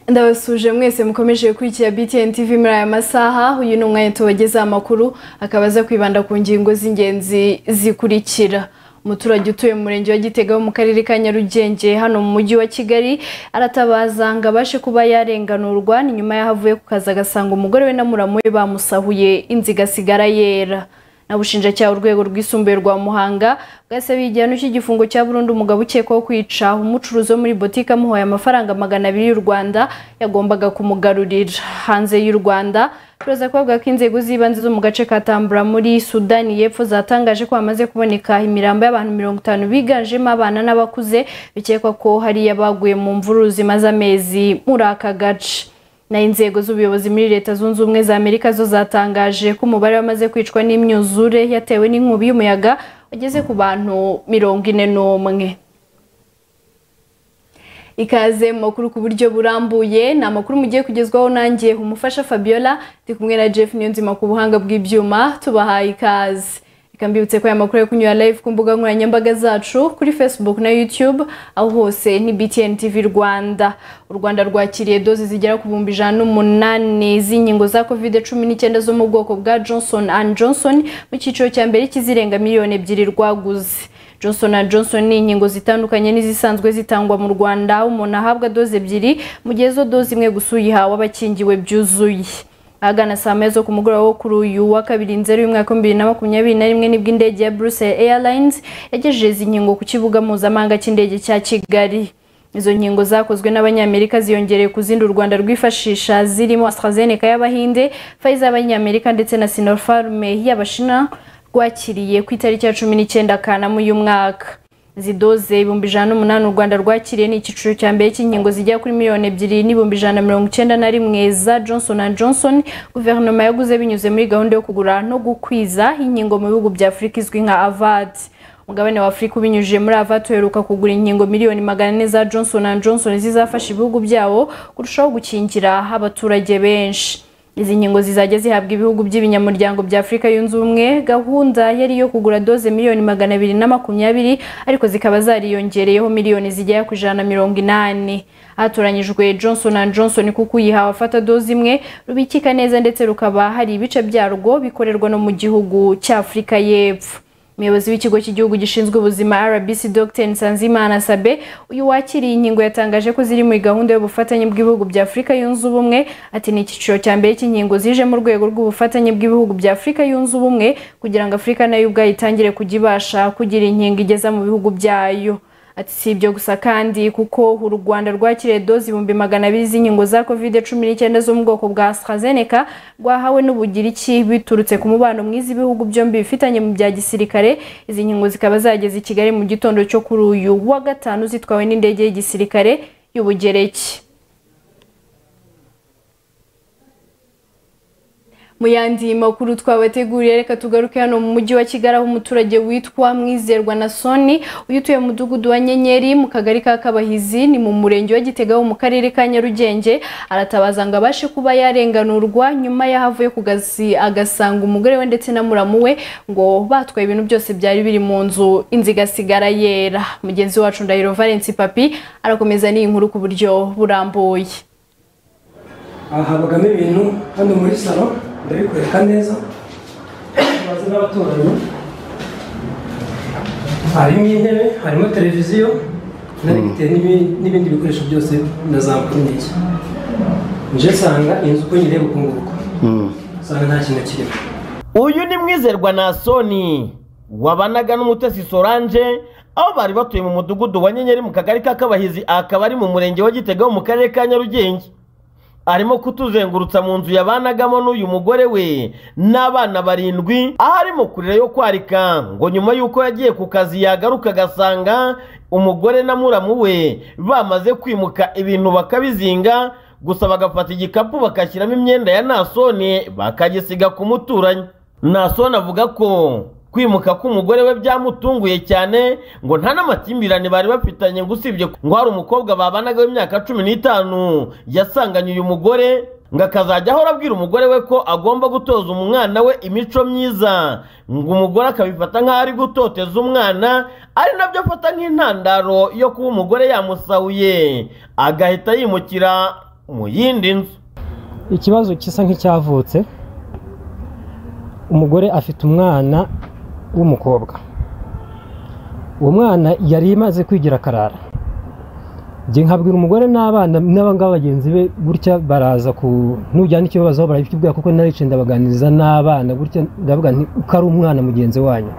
ndabasuje mwese mukomeje gukurikira btn tv muri aya masaha uyu ni umwanya tubagezaho amakuru akaba aza kwibanda ku ngingo z'ingenzi zikurikira umuturage utuye mu murenge wa gitega wo mu karere ka nyarugenge hano mu mujyi wa kigali aratabaza ngo abashe kuba yarenganurwa ni nyuma y'aho avuye ku kazi agasanga umugore we na muramu we bamusahuye inzu igasigara yera n'abushinjacyaha urwego rwisumbuye rwa muhanga bwasabiye igihano cy'igifungo cya burundu umugabo ukekwaho kwica umucuruzi wo muri botike amuhoye amafaranga magana abiri y'u rwanda yagombaga kumugarurira hanze y'u rwanda turaza kuvuga ko inzego z'ibanze zo mu gace ka tambura muri sudani y'epfo zatangaje ko hamaze kuboneka imirambo y'abantu mirongo itanu biganjemo abana n'abakuze bikekwa ko hariya baguye mu mvururu zimaze amezi muri aka gace naho inzego z'ubuyobozi muri leta zunze ubumwe za amerika zo zatangaje ko umubare wamaze kwicwa n'imyuzure yatewe n'inkubi y'umuyaga wageze ku bantu mirongo ine n'umwe ikaze mu makuru ku buryo burambuye ni amakuru mugiye kugezwaho nanjye umufasha fabiola ndi kumwe na jeff niyonzima ku buhanga bw'ibyuma tubahaye ikaze reka mbibutse ko aya makuru yo kunyura live ku mbuga nkoranyambaga zacu kuri facebook na youtube aho hose ni btn tv rwanda u rwanda rwakiriye doze zigera ku bihumbi ijana n'umunani z'inkingo za covid cumi n'icyenda zo mu bwoko bwa johnson and johnson mu cyiciro cya mbere cy'izirenga miliyoni ebyiri rwaguze johnson and johnson ni inkingo zitandukanye n'izisanzwe zitangwa mu rwanda umuntu ahabwa doze ebyiri mu gihe zo doze imwe gusa uyihawe aba akingiwe byuzuye ahagana saa moya zo ku mugoroba wo kuri uyu wa kabiri nzeru y'umwaka w'ibiri na makumyabiri na rimwe nibwo indege ya brussels airlines yagejeje izi nkingo ku kibuga mpuzamahanga cy'indege cya kigali izo nkingo zakozwe n'abanyamerika ziyongereye ku zindi u rwanda rwifashisha zirimo astrazeneca y'abahinde pfizer y'abanyamerika ndetse na sinopharm y'abashina rwakiriye ku itariki ya cumi n'icyenda kanama uyu mwaka izi doze ibihumbi ijana n'umunani u rwanda rwakiriye ni icyiciro cya mbere cy'inkingo zijya kuri miliyoni ebyiri n'ibihumbi ijana na mirongo icyenda na rimwe za johnson and johnson guverinoma yaguze binyuze muri gahunda yo kugura no gukwiza inkingo mu bihugu bya afurika izwi nka avad umugabane wa afurika ubinyujije muri avad uheruka kugura inkingo miliyoni magana ane za johnson and johnson zizafasha ibihugu byawo kurushaho gukingira abaturage benshi izi nkingo zizajya zihabwa ibihugu by'ibinyamuryango bya afurika yunze ubumwe gahunda yari iyo kugura doze miliyoni magana abiri na makumyabiri ariko zikaba zariyongereyeho miliyoni zigera ku ijana na mirongo inani hatoranyijwe johnson and johnson kuko uyihawe afata doze imwe rubikika neza ndetse rukaba hari ibice byarwo bikorerwa no mu gihugu cya afurika y'epfo umuyobozi w'ikigo cy'igihugu gishinzwe ubuzima rbc dr nsanzimana sabe uyu wakiriye inkingo yatangaje ko ziri muri gahunda y'ubufatanye bw'ibihugu bya afurika yunze ubumwe ati ni icyiciro cya mbere cy'inkingo zije mu rwego rw'ubufatanye bw'ibihugu bya afurika yunze ubumwe kugira ngo afurika nayo ubwayo itangire kujya ibasha kugira inkingo igeza mu bihugu byayo ati si ibyo gusa kandi kuko u rwanda rwakiriye doze ibihumbi magana abiri z'inkingo za covid cumi n'icyenda zo mu bwoko bwa astrazeneca rwahawe n'ubugiriki biturutse ku mubano mwiza ibihugu byombi bifitanye mu bya gisirikare izi nkingo zikaba zageze i kigali mu gitondo cyo kuri uyu wa gatanu zitwawe n'indege y'igisirikare y'ubugereki mu yandi makuru twabateguriye reka tugaruke hano mu mujyi wa kigali aho umuturage witwa mwizerwa na soni uyu utuye mu mudugudu wa nyenyeri mu kagari ka kabahizi ni mu murenge wa gitega wo mu karere ka nyarugenge aratabaza ngo abashe kuba yarenganurwa nyuma y'aho avuye ku gazi agasanga umugore we ndetse na muramu we ngo batwaye ibintu byose byari biri mu nzu inzu igasigara yera mugenzi wacu ndahiro valence papi arakomeza n'iyi nkuru ku buryo burambuye aha habagamo ibintu hano muri salo ndabikwereka neza tubaze n'abaturanyi harimo intebe harimo televiziyo n'aregiteri n'ibindi bikoresho byose na za mpfundiye nje nsanga inzu uko nyireba ukunguka nsanga nta kintu kirimo uyu ni mwizerwa na soni wabanaga n'umutesi sorange aho bari batuye mu mudugudu wa nyenyeri mu kagari ka kabahizi akaba ari mu murenge wa gitega wo mu karere ka nyarugenge arimo kutuzengurutsa mu nzu yabanagamo n'uyu mugore we n'abana barindwi aho arimo kurira yo kwarika ngo nyuma y'uko yagiye ku kazi yagaruka agasanga umugore na muramu we bamaze kwimuka ibintu bakabizinga gusa bagafata igikapu bakashyiramo imyenda ya nasone bakagisiga ku muturanyi nasone avuga ko kwimuka k'umugore we byamutunguye cyane ngo nta n'amakimbirane bari bafitanye ngo usibye ngo hari umukobwa babanaga w'imyaka cumi n'itanu yasanganye uyu mugore ngo akazajya ahora abwira umugore we ko agomba gutoza umwana we imico myiza ngo umugore akabifata nk'aho ari gutoteza umwana ari nabyo afata nk'intandaro yo kuba umugore yamusahuye agahita yimukira mu yindi nzu ikibazo gisa nk'icyavutse umugore afite umwana w'umukobwa uwo mwana yari imaze kwigira akarara njye nkabwira umugore n'abana n'abangaba bagenzi be gutya baraza ku nujyana ikibazo aho barabikubwira kuko naricaye ndabaganiriza n'abana gutya ndavuga nti uko ari umwana mugenzi wanyu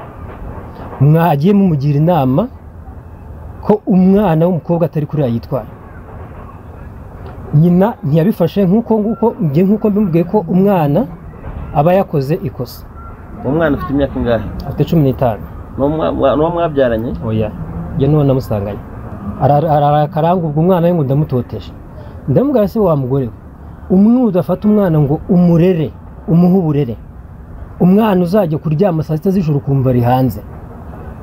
mwagiye mumugira inama ko umwana w'umukobwa atari kuriya yitwara nyina ntiyabifashe nk'uko nguko njye nk'uko mbimubwiye ko umwana aba yakoze ikosa uwo mwana ufite imyaka ingahe afite cumi n'itanu Ni uwo mwa- ni uwo mwabyaranye oya njye n'uwo namusanganye Ara- arakaranga ubwo umwana we ngo ndamutoteje ndamubwira se wa mugore we umwe udafata umwana ngo umurere umuhe uburere umwana uzajya kuryama saa sita z'ijoro ukumva ari hanze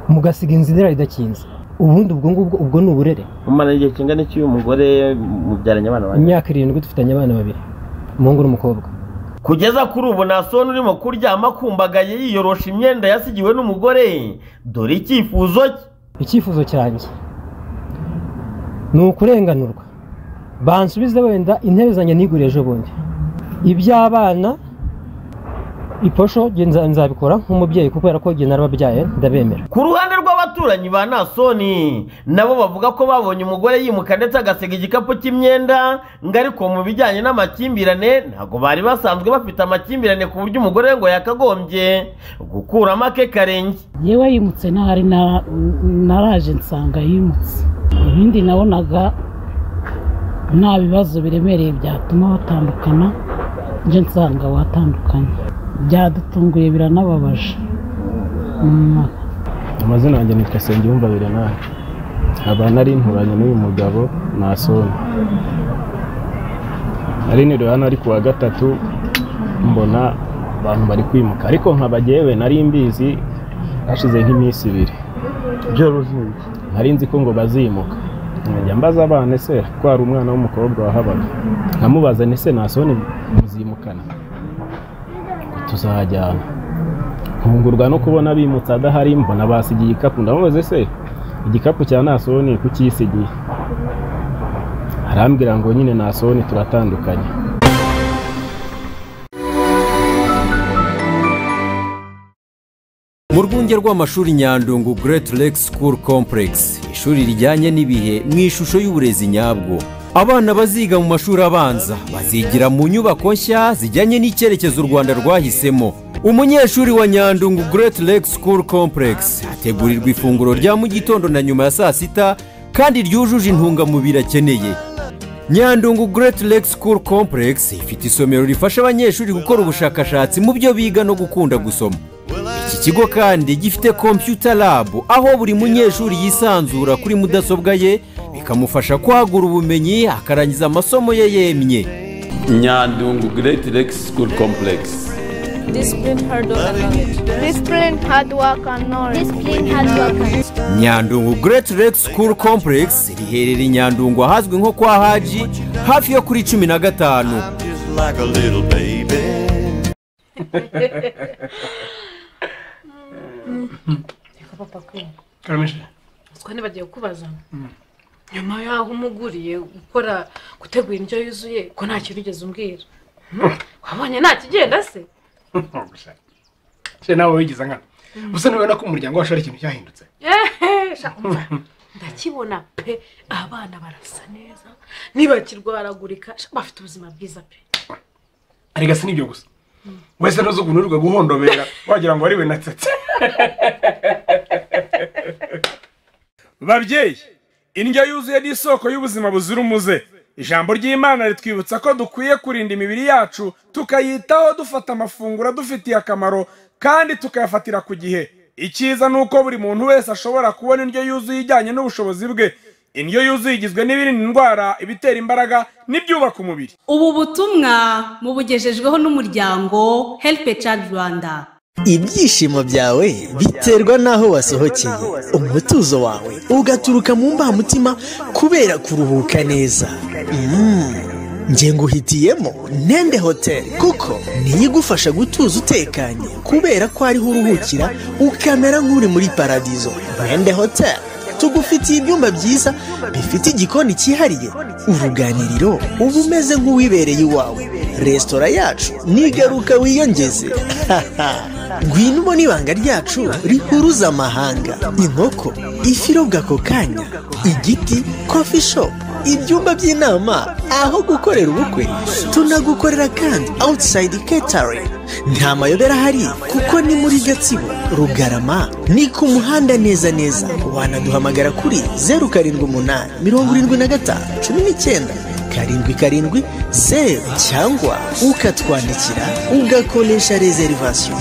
mugasiga inzira idakinze ubundi ubwo ngubwo ubwo ni uburere umara igihe kingana iki uyu mugore mubyaranye abana banyu imyaka irindwi dufitanye abana babiri umuhungu n'umukobwa kugeza kuri ubu nta soni urimo kuryama akumbagaye yiyorosha imyenda yasigiwe n'umugore dore icyifuzo cye icyifuzo cyanjye ni ukurenganurwa bansubize wenda intebe zanjye niguriye ejo bundi iby'abana iposho nge nza- nzabikora nk'umubyeyi kuko kubera ko nge narababyaye ndabemera ku ruhande rw'abaturanyi ba nasoni nabo bavuga ko babonye umugore yimuka ndetse agasiga igikapu cy'imyenda ngo ariko mu bijyanye n'amakimbirane ntabwo bari basanzwe bafite amakimbirane ku buryo umugore we ngo yakagombye gukuramo ake karenge yewe yimutse ntari na- naraje nsanga yimutse ibindi nabonaga nta bibazo biremereye byatuma batandukana njye nsanga watandukanye byadutunguye biranababaje Mm. amazina yanjye nitwa Nsengiyumva Berenari nkaba nari nturanye n'uyu mugabo nasoni nari niriwe hano ari ku wa gatatu mbona abantu bari kwimuka ariko nkaba jyewe nari mbizi hashize nk'iminsi ibiri nari nzi ko ngo bazimuka njya mbaza abana ese ko hari umwana w'umukobwa wahabaga nkamubaza ni se nasoni muzimukana tuzajyana ntungurwa no kubona bimutse adahari mbona basigiye igikapu ndamubaze se igikapu cya nasoni kucyisigiye arambwira ngo nyine nasoni turatandukanye mu rwunge rw'amashuri nyandungu Great Lake School Complex ishuri rijyanye n'ibihe mu ishusho y'uburezi nyabwo abana baziga mu mashuri abanza bazigira mu nyubako nshya zijyanye n'icyerekezo u rwanda rwahisemo umunyeshuri wa nyandungu Great Lake School Complex ategurirwa ifunguro rya mu gitondo na nyuma ya saa sita kandi ryujuje intungamubiri akeneye nyandungu Great Lake School Complex ifite isomero rifasha abanyeshuri gukora ubushakashatsi mu byo biga no gukunda gusoma iki kigo kandi gifite computer lab aho buri munyeshuri yisanzura kuri mudasobwa ye bikamufasha kwagura ubumenyi akarangiza amasomo ye yemye Nyandungu Great Lake School Complex. Discipline, hard work, and knowledge. Discipline, hard work, and knowledge. Discipline, hard work, and nyandungu Great Lake School Complex riherereye i nyandungu ahazwi nko kwa haji hafi yo kuri cumi na gatanu Just like a little baby. karamisha Twe ntibagiye kubaza nyuma y'aho umuguriye gukora gutegura indyo yuzuye ko nta kintu ugeze umbwira wabonye nta kigenda se gusa se nawe wigiza nkana gusa ntubona ko umuryango wacu ari ikintu cyahindutse Ehe, sha, umva, ndakibona pe abana barasa neza ntibakirwaragurika sha, bafite ubuzima bwiza pe arega si n'ibyo gusa wese ntuzi ukuntu urirwa guhondobera wagira ngo wariwe natsetse babyeyi indyo yuzuye ni isoko y'ubuzima buzira umuze ijambo ry'imana ritwibutsa ko dukwiye kurinda imibiri yacu tukayitaho dufata amafunguro adufitiye akamaro kandi tukayafatira ku gihe icyiza ni uko buri muntu wese ashobora kubona indyo yuzuye ijyanye n'ubushobozi bwe indyo yuzuye igizwe n'ibirinda indwara ibitera imbaraga n'ibyubaka umubiri ubu butumwa mubugejejweho n'umuryango Help a Child Rwanda ibyishimo byawe biterwa n'aho wasohokeye umutuzo wawe ugaturuka mu mbamutima kubera kuruhuka neza Mm. nge nguhitiyemo nende hoteli kuko niyo igufasha gutuza utekanye kubera ko ariho uruhukira ukamera nk'uri muri paradizo nende hoteli tugufitiye ibyumba byiza bifite igikoni cyihariye uruganiriro uba umeze nk'uwibereye iwawe resitora yacu nigaruka wiyongeze ngwino ubona ibanga ryacu rihuruza amahanga inkoko ifi irobwa ako kanya igiti kofi shopu ibyumba by'inama aho gukorera ubukwe tunagukorera kandi awutisayidi ketari nta mayobera ahari kuko ni muri gatsibo rugarama ni ku muhanda neza neza wanaduhamagara kuri zeru karindwi umunani mirongo irindwi na gatanu cumi n'icyenda karindwi karindwi zeru cyangwa ukatwandikira ugakoresha rezerivasiyo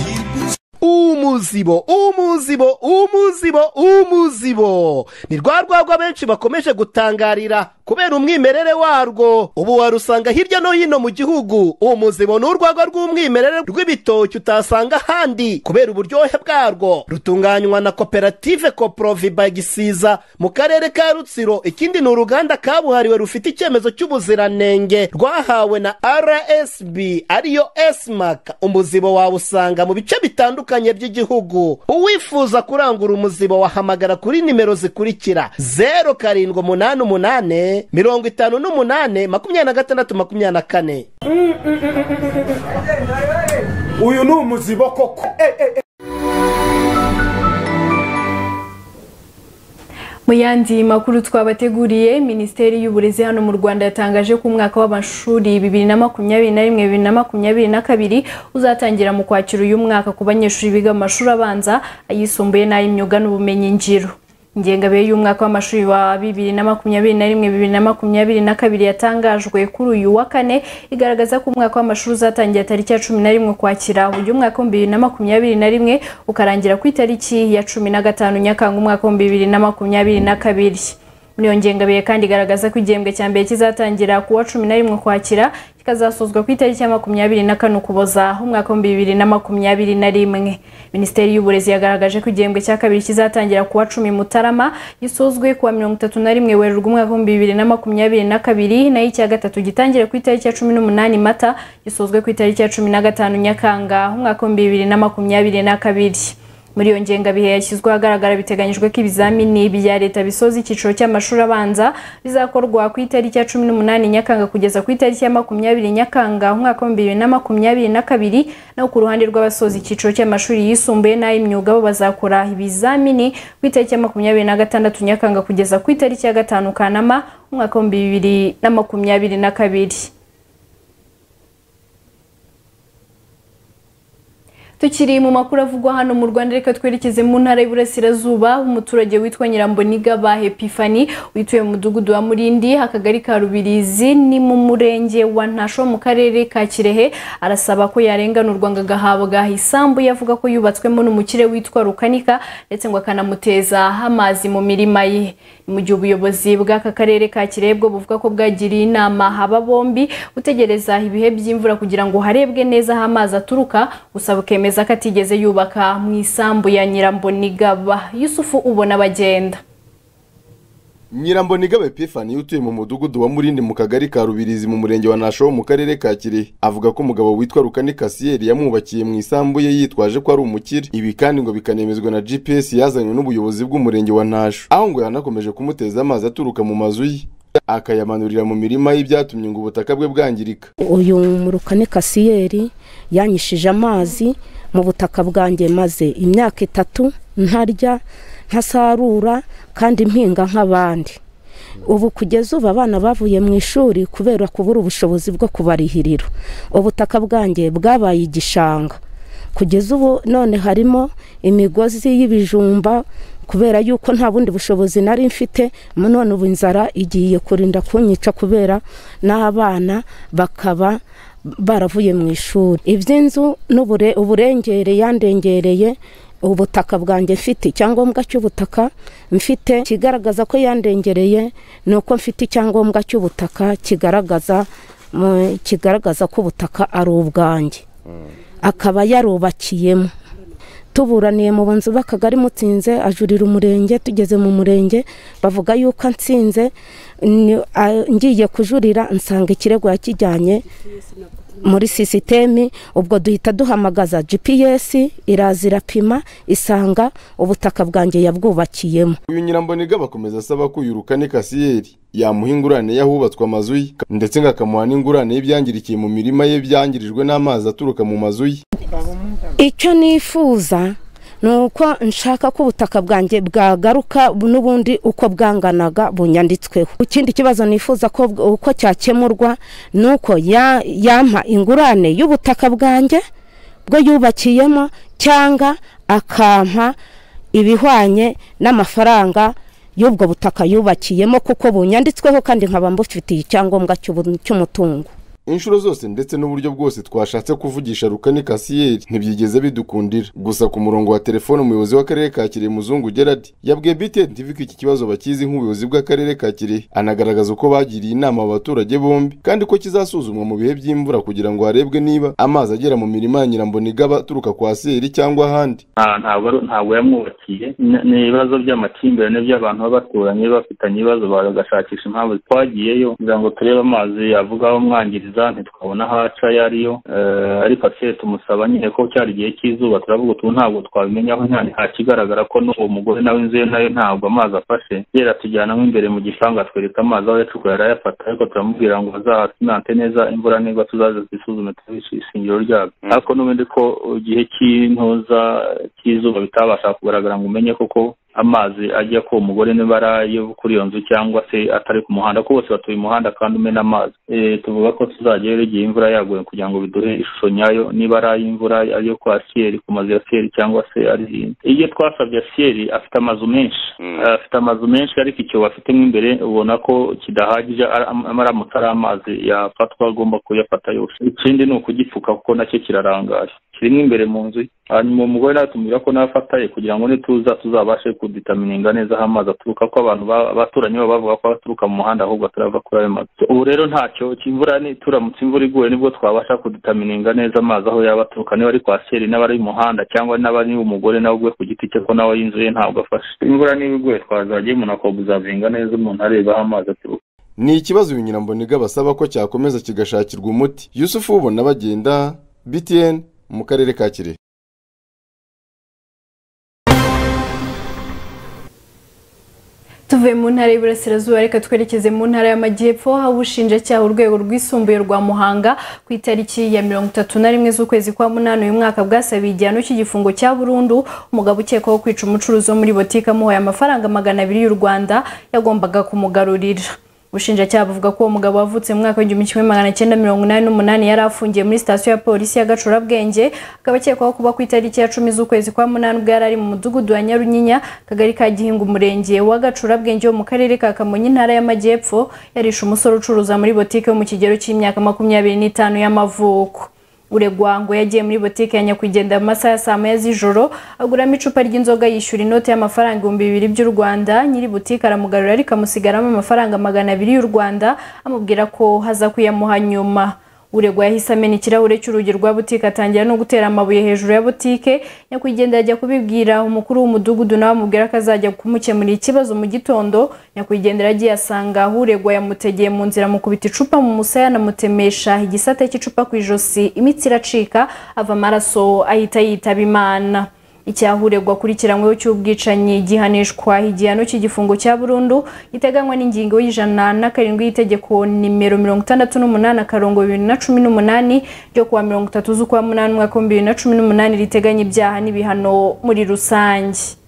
umuzibo umuzibo umuzibo umuzibo ni rwa rwagwa benshi bakomeje gutangarira kubera umwimerere warwo ubu warusanga hirya no hino mu gihugu umuzibo ni urwagwa rw'umwimerere rw'ibitoki utasanga ahandi kubera uburyohe bwarwo rutunganywa na koperative koporoviba gisiza mu karere ka rutsiro ikindi ni uruganda kabuhariwe rufite icyemezo cy'ubuziranenge rwahawe na rsb ariyo esimak umuzibo wawusanga mu bice bitandukanye bitandukanye by'igihugu uwifuza kurangura umuzibo wahamagara kuri nimero zikurikira zeru karindwi umunani umunani mirongo itanu n'umunani makumyabiri na gatandatu makumyabiri na kane uyu ni umuzibo koko mu yandi makuru twabateguriye minisiteri y'uburezi hano mu rwanda yatangaje ko umwaka w'amashuri bibiri na makumyabiri na rimwe bibiri na makumyabiri na kabiri uzatangira mu kwakira uyu mwaka ku banyeshuri biga mu mashuri abanza ayisumbuye n'ay'imyuga n'ubumenyingiro ingengabihe y'umwaka w'amashuri wa bibiri na makumyabiri na rimwe bibiri na makumyabiri na kabiri yatangajwe kuri uyu wa kane igaragaza ko umwaka w'amashuri uzatangira tariki ya cumi na rimwe kwakira uyu mwaka w'ibihumbi bibiri na makumyabiri na rimwe ukarangira ku itariki ya cumi na gatanu nyakanga umwaka w'ibihumbi bibiri na makumyabiri na kabiri muri iyo ngengabihe kandi igaragaza ko igihembwe cya mbere kizatangira ku wa cumi na rimwe kwakira kikazasozwa ku itariki ya makumyabiri na kane ukuboza umwaka w'ibihumbi bibiri na makumyabiri na rimwe minisiteri y'uburezi yagaragaje ko igihembwe cya kabiri kizatangira ku wa cumi mutarama gisozwe ku wa mirongo itatu na rimwe werurwe umwaka w'ibihumbi bibiri na makumyabiri na kabiri nayo icya gatatu gitangire ku itariki ya cumi n'umunani mata gisozwe ku itariki ya cumi na gatanu nyakanga umwaka w'ibihumbi bibiri na makumyabiri na kabiri muri iyo ngengabihe yashyizwe ahagaragara biteganyijwe ko ibizamini bya leta bisoza icyiciro cy'amashuri abanza bizakorwa ku itariki ya cumi n'umunani nyakanga kugeza ku itariki ya makumyabiri nyakanga umwaka w'ibihumbi bibiri na makumyabiri na kabiri naho ku ruhande rw'abasoza icyiciro cy'amashuri yisumbuye n'ay'imyuga bo bazakora ibizamini ku itariki ya makumyabiri na gatandatu nyakanga kugeza ku itariki ya gatanu kanama umwaka w'ibihumbi bibiri na makumyabiri na kabiri tukiri mu makuru avugwa hano mu rwanda reka twerekeze mu ntara y'uburasirazuba umuturage witwa nyiramboniga ba hepifani wituye mu mudugudu wa murindi akagari ka rubirizi ni mu murenge wa ntasho mu karere ka kirehe arasaba ko yarenganurwa ngo agahabwa isambu yavuga ko yubatswemo n'umukire witwa rukanika ndetse ngo akanamuteza amazi mu mirima ye mu gihe ubuyobozi bw'aka karere ka kirehe bwo buvuga ko bwagiriye inama aba bombi gutegereza ibihe by'imvura kugira ngo harebwe neza aho amazi aturuka gusa bukemeza yemeza ko atigeze yubaka mu isambu ya nyirambonigaba yusufu ubona bagenda nyirambonigaba epifani utuye mu mudugudu wa murindi mu kagari ka rubirizi mu murenge wa nasho mu karere ka kirehe avuga ko umugabo witwa rukani kasiyeri yamwubakiye mu isambu ye yitwaje ko ari umukire ibi kandi ngo bikanemezwa na gps yazanywe n'ubuyobozi bw'umurenge wa nasho aho ngo yanakomeje kumuteza amazi aturuka mu mazu ye akayamanurira mu mirima y'ibyatumye ngo ubutaka bwe bwangirika uyu murukane kasiyeri yanyishije amazi mu butaka bwanjye maze imyaka itatu ntarya ntasarura kandi mpinga nk'abandi ubu kugeza ubu abana bavuye mu ishuri kubera kubura ubushobozi bwo kubarihirira ubutaka bwanjye bwabaye igishanga kugeza ubu none harimo imigozi y'ibijumba kubera yuko nta bundi bushobozi nari mfite none ubu inzara igiye kurinda kunyica kubera n'abana bakaba baravuye mu ishuri iby'inzu uburengere yandengereye ubutaka bwanjye mfite icyangombwa cy'ubutaka mfite kigaragaza ko yandengereye ni uko mfite icyangombwa cy'ubutaka kigaragaza kigaragaza ko ubutaka ari ubwanjye akaba yarubakiyemo tuburaniye mu bunzu b'akagari mutsinze ajurira umurenge tugeze mu murenge bavuga yuko nsinze ngiye kujurira nsanga ikirego yakijyanye muri sisiteme ubwo duhita duhamagaza gps iraza irapima isanga ubutaka bwanjye yabwubakiyemo uyu nyiramboniga bakomeza asaba ko uyu rukane kasiyeri yamuha ingurane y'ahubatswe amazu ye ndetse ngo akamuha n'ingurane y'ibyangirikiye mu mirima ye byangirijwe n'amazi aturuka mu mazu ye icyo nifuza ni uko nshaka ko ubutaka bwanjye bwagaruka n'ubundi uko bwanganaga bunyanditsweho ikindi kibazo nifuza ko uko cyakemurwa ni uko ya- yampa ingurane y'ubutaka bwanjye bwo yubakiyemo cyangwa akampa ibihwanye n'amafaranga y'ubwo butaka yubakiyemo kuko bunyanditsweho kandi nkaba mbufitiye icyangombwa cy'ubu- cy'umutungo inshuro zose ndetse n'uburyo bwose twashatse kuvugisha rukane kasiyeri ntibyigeze bidukundira gusa ku murongo wa telefone umuyobozi w'akarere ka kirehe muzungu gerard yabwiye btn tv ko iki kibazo bakizi nk'ubuyobozi bw'akarere ka kirehe anagaragaza uko bagiriye inama abo baturage bombi kandi ko kizasuzumwa mu bihe by'imvura kugira ngo harebwe niba amazi agera mu mirima ya nyiramboniga aba aturuka kwa seri cyangwa ahandi nta- ntabwo ari- ntabwo yamwubakiye Ni- ni ibibazo by'amakimbirane by'abantu baba baturanye bafitanye ibibazo bagashakisha impamvu twagiyeyo kugira ngo turebe amazi avuga aho amwangiriza ntitwabona aho aca ayo ariyo Eh, ariko asiye tumusaba nyine ko cyari igihe cy'izuba turavuga utu ntabwo twabimenyaho nta kigaragara ko n'uwo mugore nawe inzu ye nayo ntabwo amazi afashe yera tujyanamo imbere mu gipangu atwereka amazi aho yacukuye arayafata ariko turamubwira ngo azasinante neza imvura niba tuzaza twisuzume turabishe ishingiro ryabyo ariko n'ubundi ko igihe cy'intuza cy'izuba bitabasha kugaragara ngo umenye koko amazi ajya ku mugore niba ari ayo kuri iyo nzu cyangwa se atari ku muhanda ko bose batuye umuhanda kandi umena amazi Eh, tuvuga ko tuzagerayo igihe imvura yaguye kugira ngo biduhe ishusho nyayo niba ari ay'imvura ayo kwa siyeri ku mazu ya siyeri cyangwa se ari iyo twasabye siyeri afite amazu menshi afite amazu menshi ariko icyobo afitemo imbere ubona ko kidahagije ara- am- aramutse ari amazi yafatwa agomba kuyafata yose ikindi ni ukugipfuka kuko nacyo kirarangaje kirimo imbere mu nzu ye. hanyuma umugore nawe tumubwira ko nawe afataye kugira ngo nituza tuzabashe kuditamininga neza aho amazi aturuka ko abantu ba- abaturanyi babo bavuga ko aturuka mu muhanda ahubwo atarava kuri ayo mazu ubu rero ntacyo imvura ni turamutse imvura iguye nibwo twabasha kuditamininga neza amazi aho yaba aturuka niba ari kwa seri n'aba ari umuhanda cyangwa n'aba ari umugore nawe ubwe ku giti cye ko nawe y'inzu ye ntabwo afashe imvura niba iguye twazajya umuntu akobuzavinga neza umuntu areba aho amazi aturuka ni ikibazo uyu nyiramboniga basaba ko cyakomeza kigashakirwa umuti yusufu ubona bagenda btn mu karere ka kirehe tuvuye mu ntara y'iburasirazuba reka twerekeze mu ntara y'amajyepfo aho ubushinjacyaha urwego rwisumbuye rwa muhanga ku itariki ya mirongo itatu na rimwe z'ukwezi kwa munani uyu mwaka bwasabiye igihano cy'igifungo cya burundu umugabo ukekwaho kwica umucuruzi wo muri botike amuhaye amafaranga magana abiri y'u rwanda yagombaga kumugarurira ubushinjacyaha buvuga ko uwo mugabo wavutse mu mwaka w'igihumbi kimwe magana cyenda mirongo inani n'umunani yari afungiye muri sitasiyo ya polisi ya gacurabwenge akaba akekwaho kuba ku itariki ya cumi z'ukwezi kwa munani ubwo yari ari mu mudugudu wa nyarunyinya akagari ka gihinga umurenge wa gacurabwenge wo mu karere ka kamonyi intara y'amajyepfo yarishe umusore ucuruza muri botike wo mu kigero cy'imyaka makumyabiri n'itanu y'amavuko uregwa ngo yagiye muri botike ya nyakwigendera mu masaha ya saa moya z'ijoro aguramo icupa ry'inzoga yishyura inoti y'amafaranga ibihumbi bibiri by'u rwanda nyiri butike aramugarura ariko amusigaramo amafaranga magana abiri y'u rwanda amubwira ko haza kuyamuha nyuma uregwa yahise amena ikirahure cy'urugi rwa butike atangira no gutera amabuye hejuru ya butike nyakwigendera ajya kubibwira umukuru w'umudugudu nawe amubwira ko azajya kumukemurira ikibazo mu gitondo nyakwigendera agiye asanga aho uregwa yamutegeye mu nzira amukubita icupa mu musaya anamutemesha igisate cy'icupa ku ijosi imitsi iracika ava amaraso ahita yitaba imana icyaha uregwa akurikiranyweho cy'ubwicanyi gihanishwa igihano cy'igifungo cya burundu giteganywa n'ingingo y'ijana na karindwi y'itegeko nimero mirongo itandatu n'umunani akarongo bibiri na cumi n'umunani ryo kuwa mirongo itatu z'ukwa munani umwaka w'ibihumbi bibiri na cumi n'umunani riteganya ibyaha n'ibihano muri rusange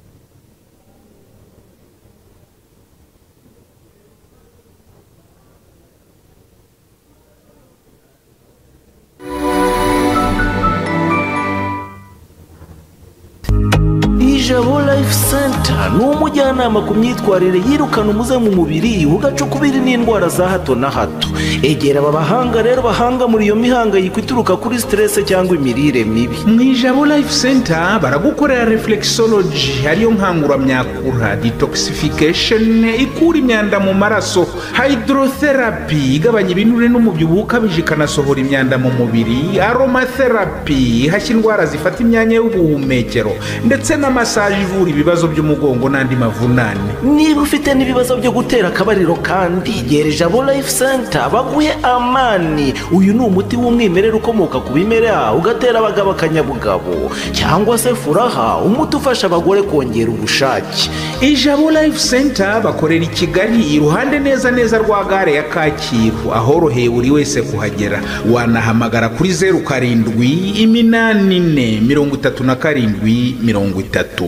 ijabo life center ni umujyanama ku myitwarire yirukana umuze mu mubiri ugacukubiri n'indwara za hato na hato egera aba bahanga rero bahanga muri iyo mihangayiko ituruka kuri stress cyangwa imirire mibi mu ijabo life center baragukorera reflexology ariyo nkanguramyakura detoxification ikura imyanda mu maraso hydrotherapy igabanya ibinure n'umubyibuho ukabije ikanasohora imyanda mu mubiri aromatherapy ihashya indwara zifata imyanya y'ubuhumekero ndetse na massage ivura ibi ibibazo by'umugongo n'andi mavunane niba ufite n'ibibazo byo gutera akabariro kandi gere jabo life center baguhe amani uyu ni umuti w'umwimerere ukomoka ku bimera ugatera abagabo akanyabugabo cyangwa se furaha umuti ufasha abagore kongera ubushake ijabo life center bakorera i kigali iruhande neza neza rwa gare ya kacyiru ahoroheye buri wese kuhagera wanahamagara kuri zeru karindwi iminani ine mirongo itatu na karindwi mirongo itatu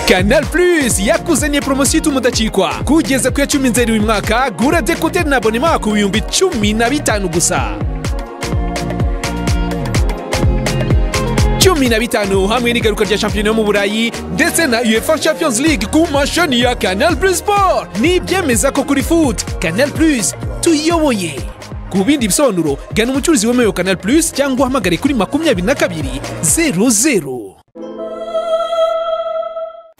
Canal Plus yakuzaniye poromosiyo ituma udacikwa kugeza ku ya cumi nzeri uyu mwaka gura dekoteri na abonema ku bihumbi cumi na bitanu gusa cumi na bitanu hamwe n'igaruka rya shampiyona yo mu burayi ndetse na uefa champions league ku mashini ya canal plus sport n'ibyemeza ko kuri foot canal plus tuyoboye ku bindi bisobanuro gana umucuruzi wemewe wa canal plus cyangwa uhamagare kuri makumyabiri na kabiri zeru zeru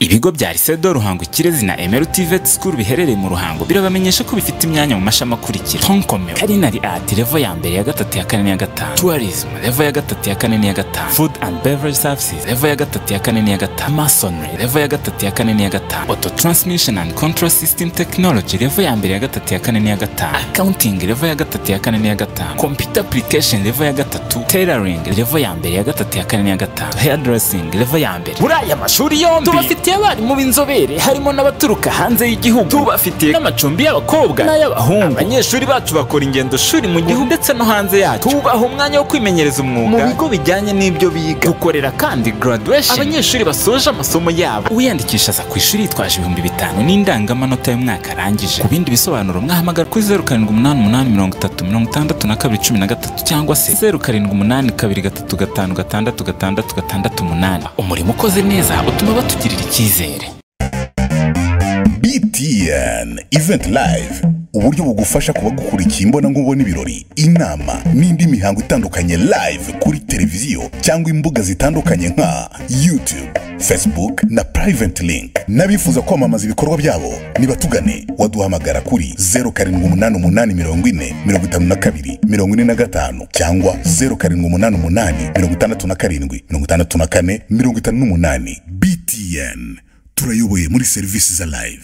ibigo bya risedo ruhango ikirezi na emeru tivet sikuru biherereye mu ruhango birabamenyesha ko bifite imyanya mu mashami akurikira tonkomero karinari ati revo ya mbere ya gatatu ya kane n'iya gatanu tuwarizmu revo ya gatatu ya kane n'iya gatanu food and beverage services revo ya gatatu ya kane n'iya gatanu masonry revo ya gatatu ya kane n'iya gatanu auto transmission and control system technology revo ya mbere ya gatatu ya kane n'iya gatanu accounting revo ya gatatu ya kane n'iya gatanu computer application revo ya gatatu tailoring revo ya mbere ya gatatu ya kane n'iya gatanu hairdressing revo ya mbere muri aya mashuri yombi tubafitiye abarimu b'inzobere harimo n'abaturuka hanze y'igihugu tubafitiye n'amacumbi y'abakobwa n'ay'abahungu abanyeshuri bacu bakora ingendo shuri mu gihugu ndetse no hanze yacyo tubaha umwanya wo kwimenyereza umwuga mu bigo bijyanye n'ibyo biga dukorera kandi graduation abanyeshuri basoje amasomo yabo uwiyandikisha aza ku ishuri yitwaje ibihumbi bitanu n'indangamanota y'umwaka arangije ku bindi bisobanuro mwahamagara kuri zeru karindwi umunani umunani mirongo itatu mirongo itandatu na kabiri cumi na gatatu cyangwa se zeru karindwi umunani kabiri gatatu gatanu gatandatu gatandatu gatandatu umunani umurimo ukoze neza utuma batugirira icyizere btn event live uburyo bugufasha kuba gukurikiye imbonankubone ibirori inama n'indi mihango itandukanye live kuri televiziyo cyangwa imbuga zitandukanye nka youtube facebook na private link n'abifuza kwamamaza ibikorwa byabo nibatugane waduhamagara kuri 0788445245 cyangwa 0788567458 btn turayoboye muri serivisi za live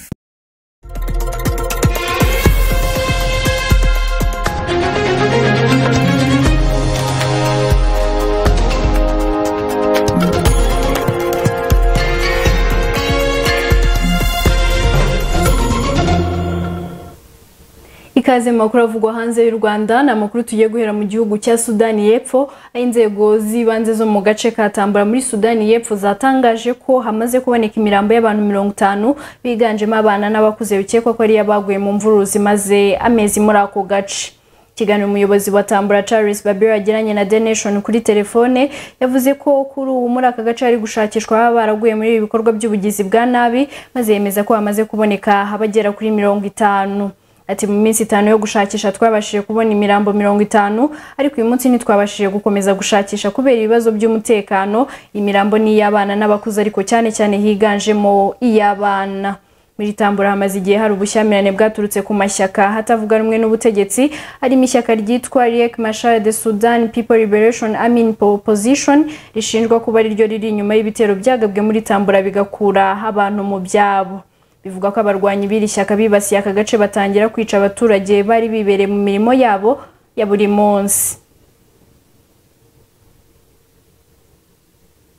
ikaze mu makuru avugwa hanze y'u rwanda ni amakuru tugiye guhera mu gihugu cya sudani y'epfo aho inzego z'ibanze zo mu gace ka tambara muri sudani y'epfo zatangaje ko hamaze kuboneka imirambo y'abantu mirongo itanu biganjemo abana n'abakuze bikekwa ko ariyo baguye mu mvururu zimaze amezi muri ako gace ikiganiro umuyobozi wa tambura charles babiro yagiranye na the nation kuri telefone yavuze ko kuri ubu muri aka gace hari gushakishwa ababa baraguye muri ibi bikorwa by'ubugizi bwa nabi maze yemeza ko hamaze kuboneka abagera kuri mirongo itanu ati mu minsi itanu yo gushakisha twabashije kubona imirambo mirongo itanu ariko uyu munsi ntitwabashije gukomeza gushakisha kubera ibibazo by'umutekano imirambo ni iy'abana n'abakuze ariko cyane cyane higanjemo iy'abana muri tambura hamaze igihe hari ubushyamirane bwaturutse ku mashyaka hatavuga rumwe n'ubutegetsi harimo ishyaka ryitwa riek mashar de sudan people liberation amin opposition rishinjwa kuba ari ryo riri inyuma y'ibitero byagabwe muri tambura bigakura abantu mu byabo bivuga ko abarwanyi b'iri shyaka bibasiye aka gace batangira kwica abaturage bari bibereye mu mirimo yabo ya buri munsi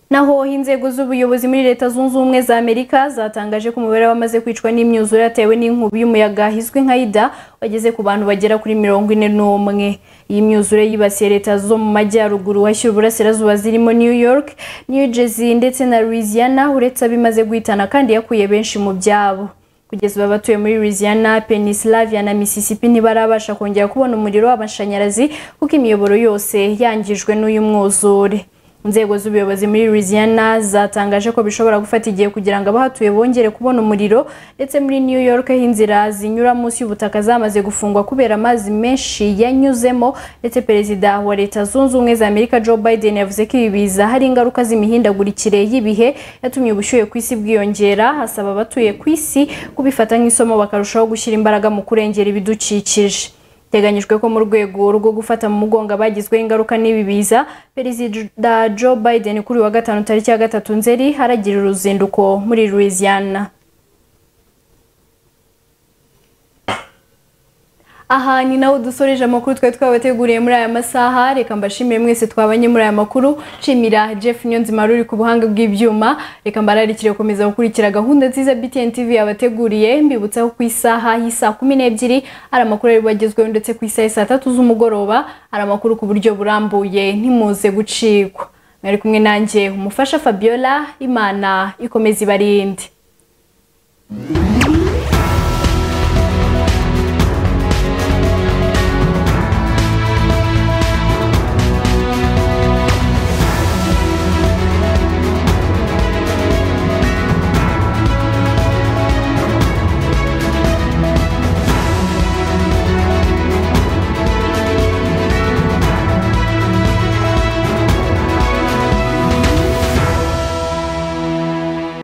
naho inzego z'ubuyobozi muri leta zunze ubumwe za amerika zatangaje ko umubare w'abamaze kwicwa n'imyuzure yatewe n'inkubi y'umuyaga izwi nka ida wageze ku bantu bagera kuri mirongo ine n'umwe iyi myuzure yibasiye leta zo mu majyaruguru hashyira uburasirazuba zirimo new york new jersey ndetse na louisiana uretse abimaze guhitana kandi yakuye benshi mu byabo kugeza ubu abatuye muri louisiana pennsylvania na mississippi ntibarabasha kongera kubona umuriro w'amashanyarazi kuko imiyoboro yose yangijwe n'uyu mwuzure inzego z'ubuyobozi muri louisiana zatangaje ko bishobora gufata igihe kugira ngo abahatuye bongere kubona umuriro ndetse muri new york aho inzira zinyura munsi y'ubutaka zamaze gufungwa kubera amazi menshi yanyuzemo ndetse perezida wa leta zunze ubumwe za amerika joe biden yavuze ko ibi biza hari ingaruka z'imihindagurikire y'ibihe yatumye ubushyuhe ku isi bwiyongera asaba abatuye ku isi kubifata nk'isomo bakarushaho gushyira imbaraga mu kurengera ibidukikije biteganyijwe ko mu rwego rwo gufata mu mugongo abagizweho ingaruka n'ibi biza perezida joe biden kuri uyu wa gatanu tariki ya gatatu nzeri haragira uruzinduko muri louisiana aha ni nawe dusoreje amakuru twari twabateguriye muri aya masaha reka mbashimire mwese twabanye muri aya makuru nshimira jeff niyonzima ruri ku buhanga bw'ibyuma reka mbararikire gukomeza gukurikira gahunda nziza btn tv yabateguriye mbibutsa ko ku isaha y'isaa kumi n'ebyiri hari amakuru ari bagezweho ndetse ku isaha y'isaa tatu z'umugoroba hari amakuru ku buryo burambuye ntimuze gucikwa mwari kumwe nanjye umufasha fabiola imana ikomeza ibarinde